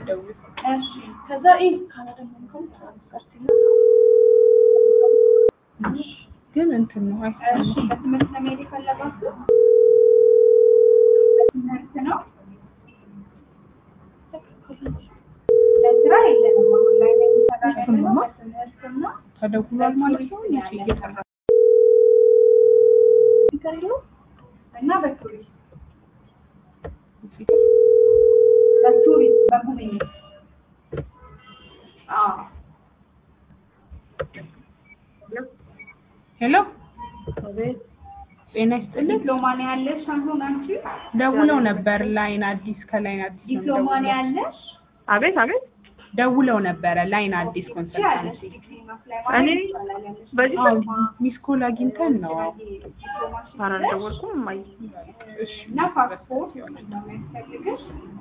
ደውል። እሺ ከዛ ይህ ካላደሞ እንኳን ትራንስፈር ግን እንትን ነው እሺ አይሰማም። በትምህርት ነው መሄድ የፈለጋችሁ? በትምህርት ነው። ለስራ የለንም አሁን ላይ ነው እየሰራን ያለነው በትምህርት ነው። ተደውሏል ማለት ነው። መቼ እየጠራ ስፒከር የለውም እና በቱሪስት በቱሪስት በጉብኝት አዎ ሄሎ ጤና ይስጥልኝ። ዲፕሎማ ነው ያለሽ አሁን አንቺ? ደውለው ነበር ላይን አዲስ ከላይን አዲስ ነው ዲፕሎማ ነው ደውለው- ያለሽ? አቤት አቤት ደውለው ነበረ ላይን አዲስ ያለሽ ኮንሰልታንሲ። ዲግሪ ማፍላይ ማለት እኔ ይቻላል ያለሽ በዚህ አዎ ስልክ ሚስ ኮል አግኝተን ነው። ዲፕሎማሽን ኧረ ይዘሽ አልደወልኩም እማዬ እሺ እና ፓስፖርት ነው የሚያስፈልግሽ